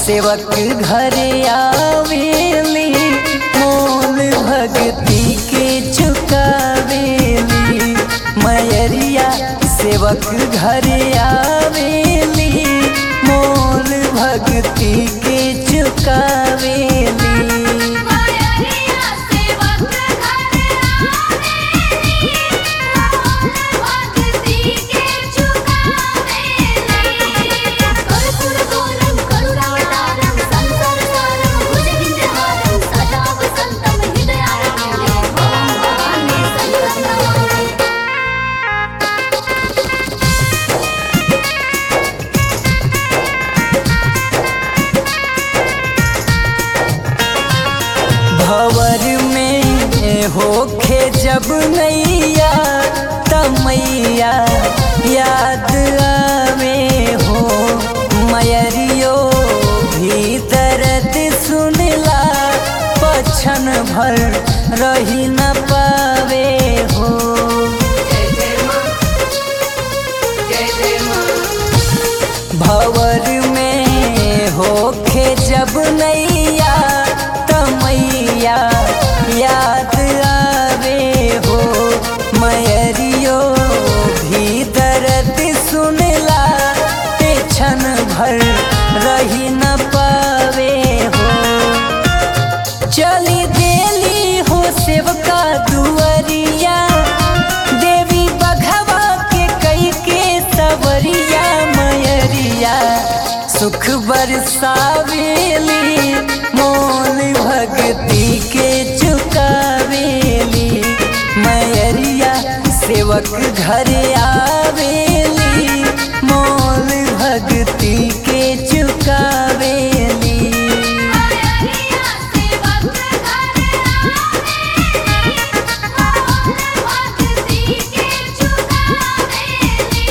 सेवक घरे आवेली मोल भक्ति के चुकावेली मयरिया सेवक घरे आवेली मोल भक्ति के चुकावेली मायरिया सेवक घरे आवेली भक्ति के चुकावेली कर्पूर गौरम करुणावतारम संसार सारम भुजगेन्द्रहारम सदा वसंतम हृदयारण्यं भवानी संकटहरम् भवर में होखे जब नैया तमैया याद आवे हो मयरियो भी दर्द सुनला पछन भर रही न पावे हो भवर में होखे जब नैया तमैया याद आवे हो मयरियो भी दर्द सुनला पेछन भर रही न पावे हो चली देली हो सेवका दुअरिया देवी बघवा के कई के सवरिया मयरिया सुख बरसावेली मोल भक्ति के चुकावेली मयरिया सेवक घरे आवेली मोल भक्ति के चुकावेली मायरिया सेवक घरे आवेली भक्ति के चुकावेली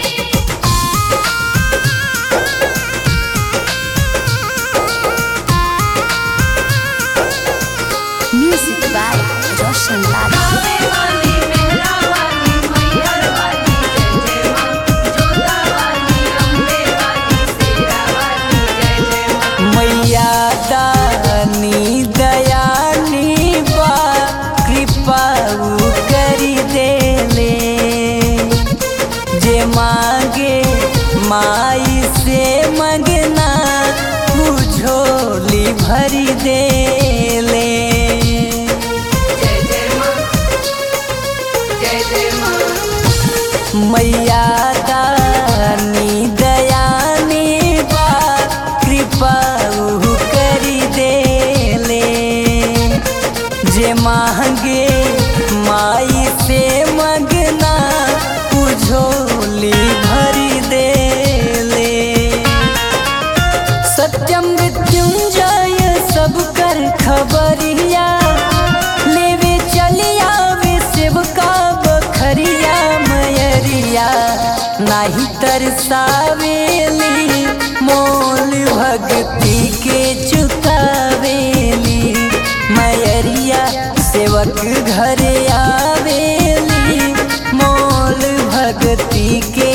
Music by Roshan Lal. आवे वाली मेहरा वाली मैहर वाली जय जय मां जोता वाली अम्बे वाली सेरा वाली जय जय मां मैया दानी दयानी बा कृपा उ करी देले जे मांगे माई से मंगना तू झोली भरी देले जय जय मां जय जय मां मैया दानी दयानी बा कृपा उ करी देले जे मांगे माई से मंगना उझोली भरी देले सत्यम मृत्युंजय सब कर खबरिया लेवे चलिया वे सेवका बखरिया मयरिया नाही तरसावेली मोल भक्ति के चुकावेली मयरिया सेवक घरे आवेली मोल भक्ति के